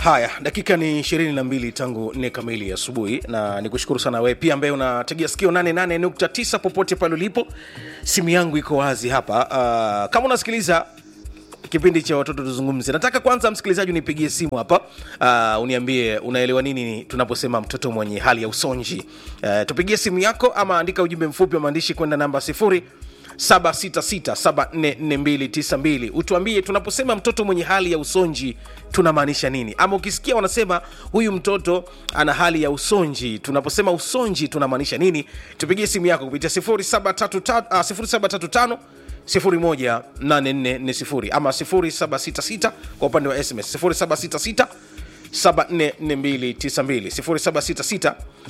haya dakika ni ishirini na mbili tangu nne kamili asubuhi na nikushukuru sana wewe pia ambaye unategea sikio 88.9 popote pale ulipo simu yangu iko wazi hapa uh, kama unasikiliza kipindi cha watoto tuzungumze nataka kwanza msikilizaji unipigie simu hapa uh, uniambie unaelewa nini tunaposema mtoto mwenye hali ya usonji uh, tupigie simu yako ama andika ujumbe mfupi wa maandishi kwenda namba sifuri 766744292 utuambie tunaposema mtoto mwenye hali ya usonji tunamaanisha nini ama ukisikia wanasema huyu mtoto ana hali ya usonji tunaposema usonji tunamaanisha nini tupigie simu yako kupitia 0735 ah, 0735 018440 ama 0766 kwa upande wa sms 0766 744292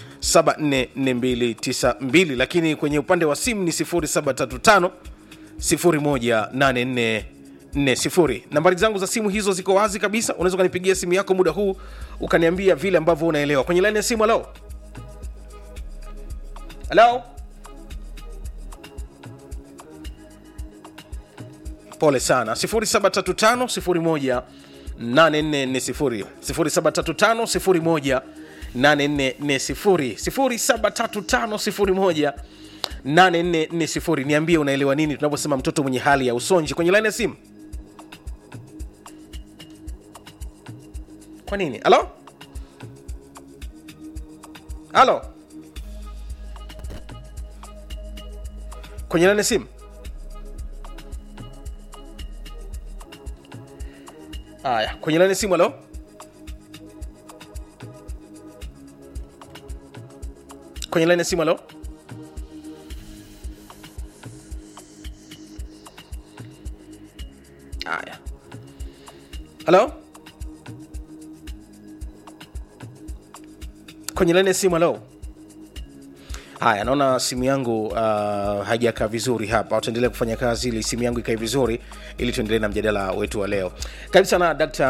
0766 lakini kwenye upande wa simu ni 0735 018440 nambari zangu za simu hizo ziko wazi kabisa unaweza ukanipigia simu yako muda huu ukaniambia vile ambavyo unaelewa kwenye laini ya simu halo halo pole sana 0735 01 8440 0735 8440 niambie unaelewa nini tunaposema mtoto mwenye hali ya usonji kwenye laini ya simu kwa nini halo halo kwenye laini ya simu haya kwenye laini ya simu halo kwenye laini ya simu halo haya halo kwenye laini ya simu halo haya naona simu yangu uh, haijakaa vizuri hapa utaendelea kufanya kazi ili simu yangu ikae vizuri ili tuendelee na mjadala wetu wa leo karibu sana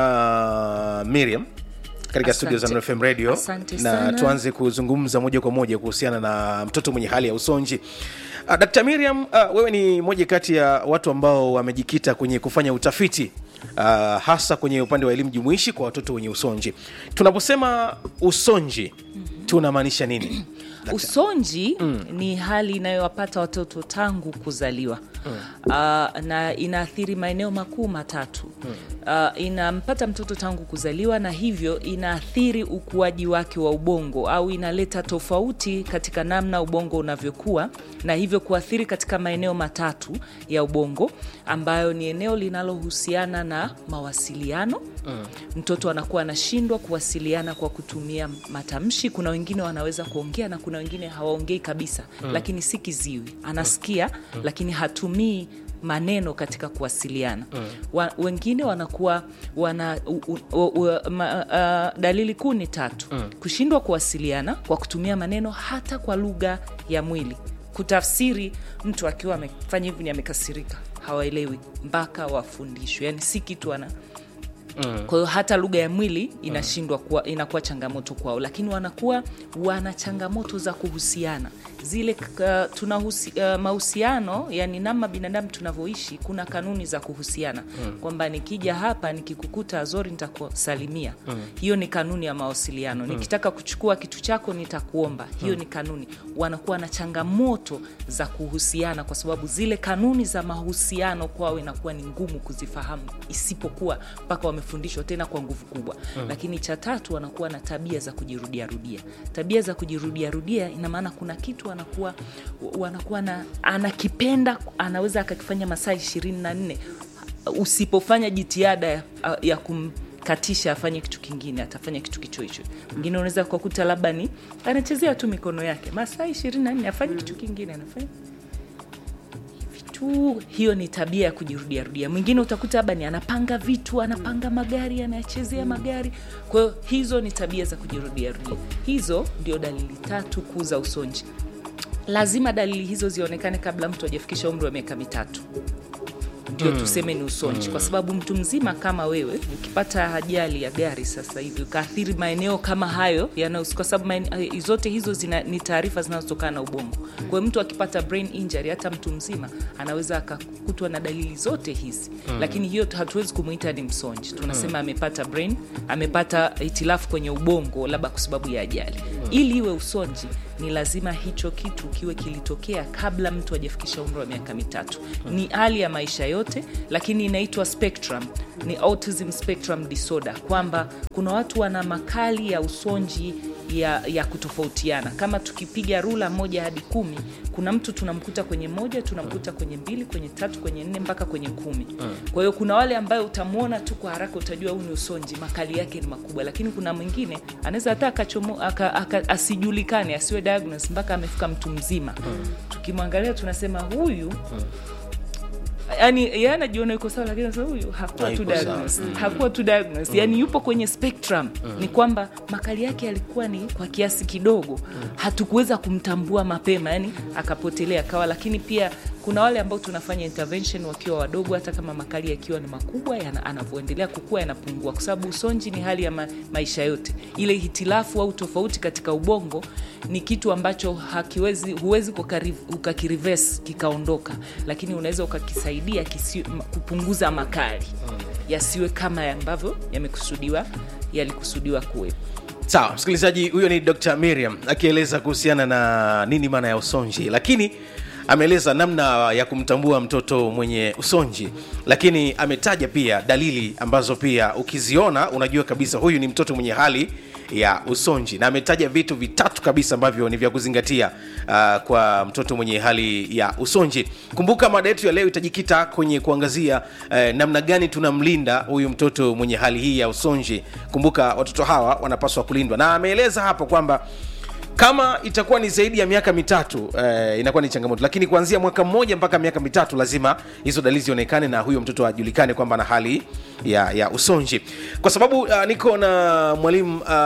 dr miriam katika studio za Asante. Nuru FM radio Asante na sana. tuanze kuzungumza moja kwa moja kuhusiana na mtoto mwenye hali ya usonji uh, dr miriam uh, wewe ni moja kati ya watu ambao wamejikita kwenye kufanya utafiti uh, hasa kwenye upande wa elimu jumuishi kwa watoto wenye usonji tunaposema usonji mm-hmm. tunamaanisha nini usonji mm. ni hali inayowapata watoto tangu kuzaliwa mm. uh, na inaathiri maeneo makuu matatu mm. uh, inampata mtoto tangu kuzaliwa na hivyo inaathiri ukuaji wake wa ubongo au inaleta tofauti katika namna ubongo unavyokuwa na hivyo kuathiri katika maeneo matatu ya ubongo ambayo ni eneo linalohusiana na mawasiliano mm. mtoto anakuwa anashindwa kuwasiliana kwa kutumia matamshi kuna wengine wanaweza kuongea na kuna wengine hawaongei kabisa mm. lakini si kiziwi anasikia mm. lakini hatumii maneno katika kuwasiliana mm. wa, wengine wanakuwa wana u, u, u, u, ma, uh, dalili kuu ni tatu mm. kushindwa kuwasiliana kwa kutumia maneno hata kwa lugha ya mwili kutafsiri mtu akiwa amefanya hivi ni amekasirika hawaelewi mpaka wafundishwe yani si kitu ana Mm. kwa hiyo hata lugha ya mwili inashindwa kuwa, inakuwa changamoto kwao lakini wanakuwa wana changamoto za kuhusiana zile uh, tuna husi, uh, mahusiano yani namna binadamu tunavyoishi kuna kanuni za kuhusiana mm. kwamba nikija hapa nikikukuta azori nitakusalimia mm. hiyo ni kanuni ya mawasiliano mm. nikitaka kuchukua kitu chako nitakuomba hiyo mm. ni kanuni wanakuwa na changamoto za kuhusiana kwa sababu zile kanuni za mahusiano kwao inakuwa ni ngumu kuzifahamu isipokuwa mpaka wamefundishwa tena kwa nguvu kubwa mm. lakini cha tatu wanakuwa na tabia za kujirudiarudia tabia za kujirudiarudia ina maana kuna kitu anakuwa wanakuwa na anakipenda anaweza akakifanya masaa ishirini na nne usipofanya jitihada ya, ya kum katisha afanye kitu kingine atafanya kitu kicho hicho mwingine unaweza kukuta labda ni anachezea tu mikono yake masaa ishirini na nne afanye kitu kingine anafanya tu hiyo ni tabia ya kujirudiarudia mwingine utakuta labda ni anapanga vitu anapanga magari anayachezea magari kwa hiyo hizo ni tabia za kujirudiarudia hizo ndio dalili tatu kuu za usonji lazima dalili hizo zionekane kabla mtu hajafikisha umri wa miaka mitatu ndio tuseme ni usonji kwa sababu mtu mzima kama wewe ukipata ajali ya gari sasa hivi ukaathiri maeneo kama hayo yanayohusika, kwa sababu maene- zote hizo zina, ni taarifa zinazotokana na ubongo kwa hiyo mtu akipata brain injury hata mtu mzima anaweza akakutwa na dalili zote hizi lakini hiyo tu- hatuwezi kumuita ni msonji tunasema amepata brain amepata hitilafu kwenye ubongo labda kwa sababu ya ajali ili iwe usonji ni lazima hicho kitu kiwe kilitokea kabla mtu hajafikisha umri wa miaka mitatu ni hali ya maisha yote lakini inaitwa spectrum ni autism spectrum disorder kwamba kuna watu wana makali ya usonji ya, ya kutofautiana kama tukipiga rula moja hadi kumi kuna mtu tunamkuta kwenye moja tunamkuta kwenye mbili kwenye tatu kwenye nne mpaka kwenye kumi kwa hiyo kuna wale ambayo utamwona tu kwa haraka utajua huu ni usonji makali yake ni makubwa lakini kuna mwingine anaweza hata akachomo aka, aka, asijulikane asiwe diagnosed mpaka amefika mtu mzima tukimwangalia tunasema huyu yani yeye anajiona yuko sawa lakini anasema huyu hakuwa tu Hayuko sawa. diagnosed hakuwa tu diagnosed yani yupo kwenye spectrum ni kwamba makali yake yalikuwa ni kwa kiasi kidogo hatukuweza kumtambua mapema yani akapotelea kawa lakini pia kuna wale ambao tunafanya intervention wakiwa wadogo hata kama makali yakiwa ni makubwa yana- anavyoendelea kukua yanapungua kwa sababu usonji ni hali ya ma, maisha yote ile hitilafu au tofauti katika ubongo ni kitu ambacho hakiwezi huwezi kukari- ukakirives kikaondoka lakini unaweza ukakisaidia kisi, m- kupunguza makali yasiwe kama ambavyo yamekusudiwa yalikusudiwa kuwepo sawa msikilizaji huyo ni dr miriam akieleza kuhusiana na nini maana ya usonji lakini ameeleza namna ya kumtambua mtoto mwenye usonji lakini ametaja pia dalili ambazo pia ukiziona unajua kabisa huyu ni mtoto mwenye hali ya usonji na ametaja vitu vitatu kabisa ambavyo ni vya kuzingatia uh, kwa mtoto mwenye hali ya usonji kumbuka mada yetu ya leo itajikita kwenye kuangazia uh, namna gani tunamlinda huyu mtoto mwenye hali hii ya usonji kumbuka watoto hawa wanapaswa kulindwa na ameeleza hapo kwamba kama itakuwa ni zaidi ya miaka mitatu eh, inakuwa ni changamoto lakini kuanzia mwaka mmoja mpaka miaka mitatu lazima hizo dalili zionekane na huyo mtoto ajulikane kwamba ana hali ya, ya usonji kwa sababu uh, niko na mwalimu uh,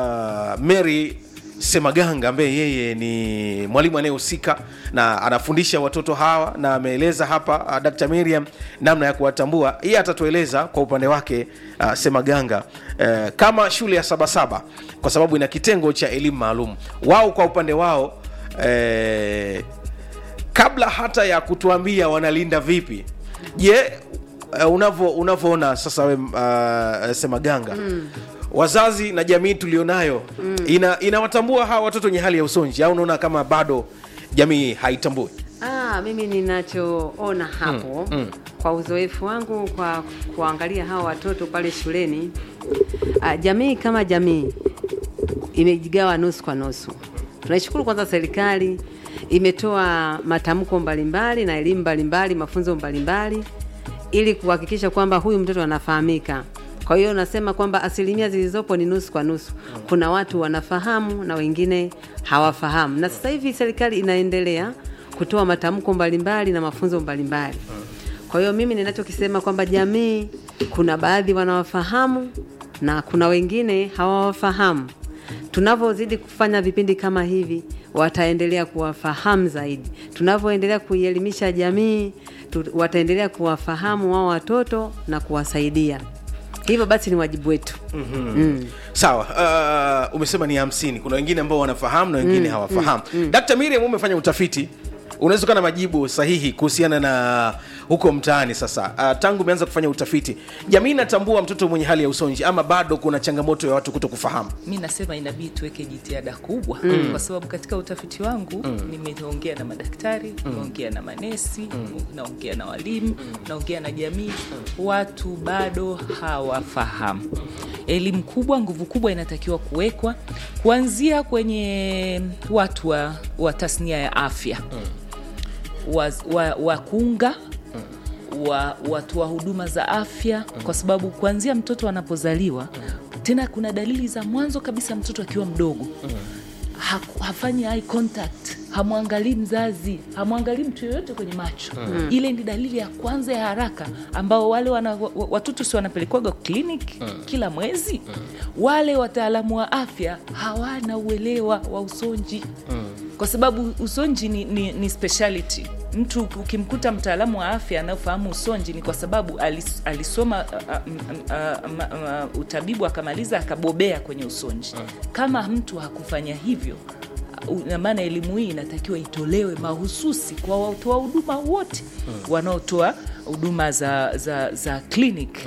mary semaganga ambaye yeye ni mwalimu anayehusika na anafundisha watoto hawa na ameeleza hapa uh, dr miriam namna ya kuwatambua yeye atatueleza kwa upande wake uh, semaganga uh, kama shule ya sabasaba kwa sababu ina kitengo cha elimu maalum wao kwa upande wao eh, kabla hata ya kutuambia wanalinda vipi je uh, unavo unavyoona sasa we uh, semaganga mm. wazazi na jamii tulionayo mm. ina inawatambua hawa watoto wenye hali ya usonji au unaona kama bado jamii haitambui Ah, mimi ninachoona hapo mm, mm. kwa uzoefu wangu kwa kuangalia hawa watoto pale shuleni ah, jamii kama jamii imejigawa nusu kwa nusu. Tunaishukuru kwanza serikali imetoa matamko mbalimbali na elimu mbalimbali, mafunzo mbalimbali ili kuhakikisha kwamba huyu mtoto anafahamika. Kwa hiyo nasema kwamba asilimia zilizopo ni nusu kwa nusu. Kuna watu wanafahamu na wengine hawafahamu, na sasa hivi serikali inaendelea kutoa matamko mbalimbali na mafunzo mbalimbali. Kwa hiyo mimi ninachokisema kwamba jamii, kuna baadhi wanawafahamu na kuna wengine hawawafahamu. Tunavyozidi kufanya vipindi kama hivi, wataendelea kuwafahamu zaidi. Tunavyoendelea kuielimisha jamii, tu, wataendelea kuwafahamu wao watoto na kuwasaidia. Hivyo basi ni wajibu wetu. mm-hmm. mm. sawa uh, umesema ni hamsini kuna wengine ambao wanafahamu na wengine mm, hawafahamu mm, mm. dkt miriam umefanya utafiti unaweza kuwa na majibu sahihi kuhusiana na huko mtaani sasa uh, tangu umeanza kufanya utafiti jamii inatambua mtoto mwenye hali ya usonji ama bado kuna changamoto ya watu kuto kufahamu mi nasema inabidi tuweke jitihada kubwa mm. kwa sababu katika utafiti wangu mm. nimeongea na madaktari nimeongea na manesi mm. naongea na walimu mm. naongea na jamii watu bado hawafahamu elimu kubwa nguvu kubwa inatakiwa kuwekwa kuanzia kwenye watu wa, wa tasnia ya afya wakunga wa, wa kunga, wa watu wa huduma za afya kwa sababu kuanzia mtoto anapozaliwa tena kuna dalili za mwanzo kabisa mtoto akiwa mdogo ha- hafanyi eye contact hamwangalii mzazi hamwangalii mtu yoyote kwenye macho mm. ile ni dalili ya kwanza ya haraka ambao wale wana, wa- watoto si wanapelekwaga kliniki mm. kila mwezi mm. wale wataalamu wa afya hawana uelewa wa usonji mm kwa sababu usonji ni, ni, ni speciality mtu ukimkuta mtaalamu wa afya anayofahamu usonji ni kwa sababu alis, alisoma uh, uh, uh, uh, utabibu akamaliza akabobea kwenye usonji kama mtu hakufanya hivyo na maana elimu hii inatakiwa itolewe mahususi kwa watoa huduma wote wanaotoa huduma za, za, za clinic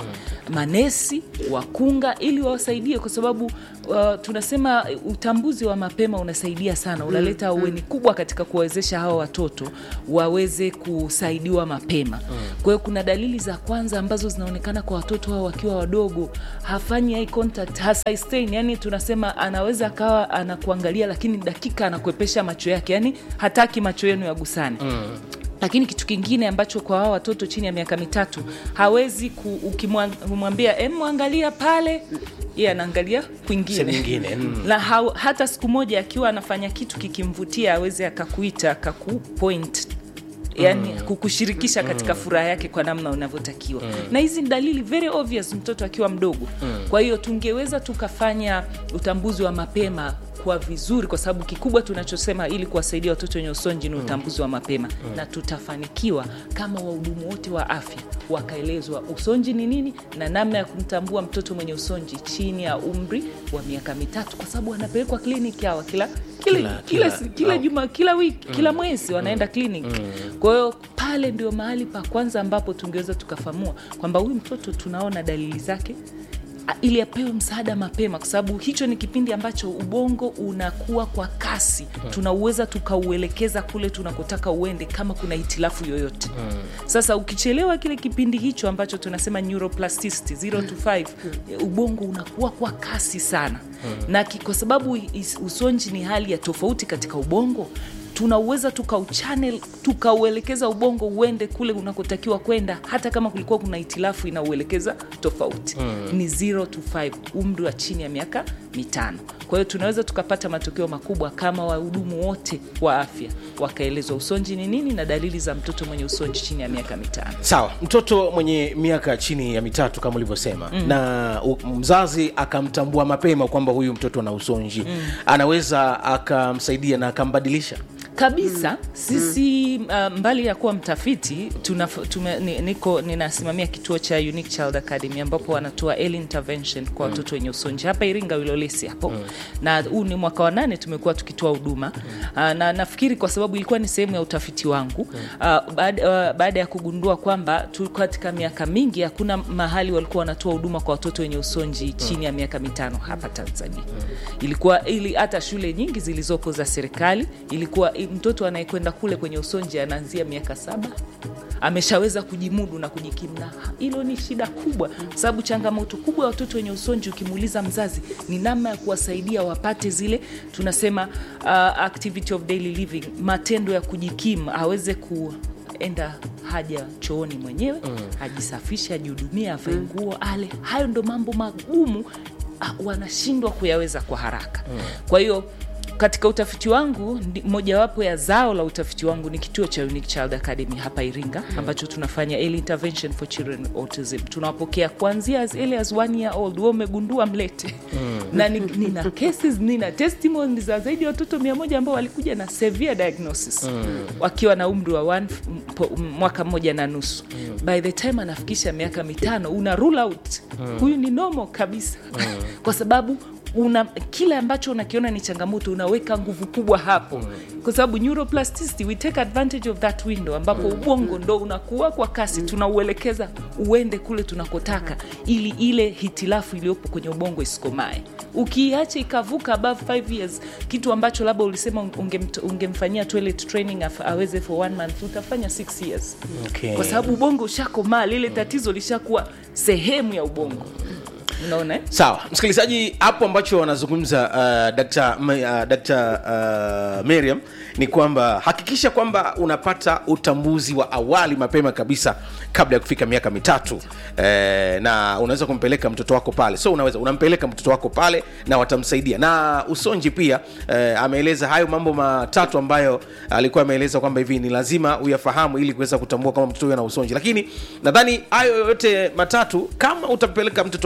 manesi wakunga ili wawasaidie kwa sababu uh, tunasema utambuzi wa mapema unasaidia sana unaleta aweni kubwa katika kuwawezesha hawa watoto waweze kusaidiwa mapema kwa hiyo kuna dalili za kwanza ambazo zinaonekana kwa watoto hao wakiwa wadogo hafanyi eye contact hasustain yani tunasema anaweza akawa anakuangalia lakini dakika anakuepesha macho yake yani hataki macho yenu yagusane lakini kitu kingine ambacho kwa hao watoto chini ya miaka mitatu hawezi ku- ukimwambia "Em, mwangalia pale ye anaangalia Sehemu kwingine nyingine mm. na ha, hata siku moja akiwa anafanya kitu kikimvutia aweze akakuita akakupoint yani mm. kukushirikisha katika mm. furaha yake kwa namna unavyotakiwa mm. na hizi ni dalili very obvious mtoto akiwa mdogo mm. kwa hiyo tungeweza tukafanya utambuzi wa mapema kwa vizuri kwa sababu kikubwa tunachosema ili kuwasaidia watoto wenye usonji ni utambuzi wa mapema mm. na tutafanikiwa kama wahudumu wote wa afya wakaelezwa usonji ni nini na namna ya kumtambua mtoto mwenye usonji chini ya umri wa miaka mitatu kwa sababu wanapelekwa kliniki hawa kila kila, Kila- kila, kila- kila, kila au- juma kila wiki kila mwezi wanaenda kliniki kwa hiyo pale ndio mahali pa kwanza ambapo tungeweza tukafamua kwamba huyu mtoto tunaona dalili zake a- ili apewe msaada mapema kwa sababu hicho ni kipindi ambacho ubongo unakuwa kwa kasi tunauweza tukauelekeza kule tunakotaka uende kama kuna hitilafu yoyote sasa ukichelewa kile kipindi hicho ambacho tunasema neuroplasticity 0 to 5 ubongo unakuwa kwa kasi sana na ki- kwa sababu is- usonji ni hali ya tofauti katika ubongo tunauweza tukauchannel tukauelekeza ubongo uende kule unakotakiwa kwenda hata kama kulikuwa kuna hitilafu inauelekeza tofauti mm. ni 0 to 5 umri wa chini ya miaka mitano kwa hiyo tunaweza tukapata matokeo makubwa kama wahudumu wote wa afya wakaelezwa usonji ni nini na dalili za mtoto mwenye usonji chini ya miaka mitano sawa mtoto mwenye miaka chini ya mitatu kama ulivyosema mm. na u, mzazi akamtambua mapema kwamba huyu mtoto ana usonji mm. anaweza akamsaidia na akambadilisha kabisa sisi uh, mbali ya kuwa mtafiti tuna, tume, ni, niko ninasimamia kituo cha Unique Child Academy ambapo wanatoa early intervention kwa watoto wenye usonji hapa Iringa Wilolesi hapo na huu ni mwaka wa nane tumekuwa tukitoa huduma uh, na nafikiri kwa sababu ilikuwa ni sehemu ya utafiti wangu uh, baada uh, baada ya kugundua kwamba tu katika miaka mingi hakuna mahali walikuwa wanatoa huduma kwa watoto wenye usonji chini ya miaka mitano hapa Tanzania ilikuwa ili hata shule nyingi zilizopo za serikali ilikuwa i- mtoto anayekwenda kule kwenye usonji anaanzia miaka saba ameshaweza kujimudu na kujikimu na hilo ni shida kubwa kwa sababu changamoto kubwa ya watoto wenye usonji ukimuuliza mzazi ni namna ya kuwasaidia wapate zile tunasema uh, activity of daily living matendo ya kujikimu aweze ku enda haja chooni mwenyewe mm. ajisafishe ajihudumie avae nguo ale hayo ndo mambo magumu ah, wanashindwa kuyaweza kwa haraka mm. kwa hiyo katika utafiti wangu ndi- mojawapo ya zao la utafiti wangu ni kituo cha Unique Child Academy hapa Iringa ambacho tunafanya early intervention for children autism. Tunawapokea kuanzia as early as one year old. Wewe umegundua mlete na ni, nina cases nina testimony za zaidi ya watoto mia moja ambao walikuja na severe diagnosis wakiwa na umri wa one, m- po- m- mwaka mmoja na nusu by the time anafikisha miaka mitano una rule out huyu ni normal kabisa kwa sababu una kile ambacho unakiona ni changamoto unaweka nguvu kubwa hapo kwa sababu neuroplasticity we take advantage of that window ambapo ubongo ndo unakuwa kwa kasi tunauelekeza uende kule tunakotaka ili ile hitilafu iliyopo kwenye ubongo isikomae ukiacha ikavuka above 5 years kitu ambacho labda ulisema ungemt- ungemfanyia toilet training af- aweze for one month utafanya 6 years Okay. kwa sababu ubongo ushakomaa lile tatizo lishakuwa sehemu ya ubongo unaona eh? sawa msikilizaji hapo ambacho wanazungumza uh, Dr. M- uh, Dr. uh, Miriam ni kwamba hakikisha kwamba unapata utambuzi wa awali mapema kabisa kabla ya kufika miaka mitatu eh, na unaweza kumpeleka mtoto wako pale so unaweza unampeleka mtoto wako pale na watamsaidia na usonji pia eh, ameeleza hayo mambo matatu ambayo alikuwa ameeleza kwamba hivi ni lazima uyafahamu ili kuweza kutambua kama mtoto huyo ana usonji lakini nadhani hayo yote matatu kama utampeleka mtoto wako mapema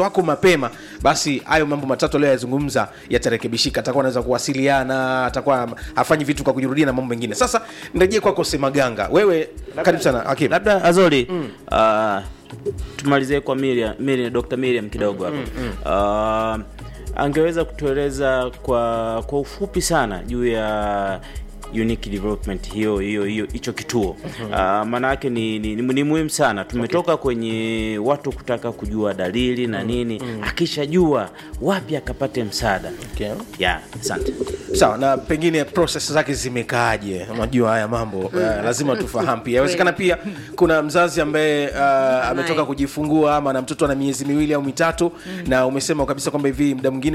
mapema basi hayo mambo matatu aliyoyazungumza yatarekebishika atakuwa anaweza kuwasiliana atakuwa hafanyi vitu kwa kujirudia na mambo mengine sasa nirejee kwako semaganga wewe karibu sana hakim labda azori mm. uh, tumalizie kwa Miriam, Miriam, Dr. Miriam kidogo hapo uh, angeweza kutueleza kwa kwa ufupi sana juu ya unique development hiyo hiyo hiyo hicho kituo uh, maana yake ni, ni, ni, ni muhimu sana tumetoka kwenye watu kutaka kujua dalili na nini akishajua wapi akapate msaada Okay. yeah, asante sawa na pengine proses zake zimekaaje unajua haya mambo uh, lazima tufahamu pia inawezekana pia kuna mzazi ambaye uh, ametoka Naye. kujifungua ama na mtoto ana miezi miwili au mitatu na umesema kabisa kwamba hivi muda mwingine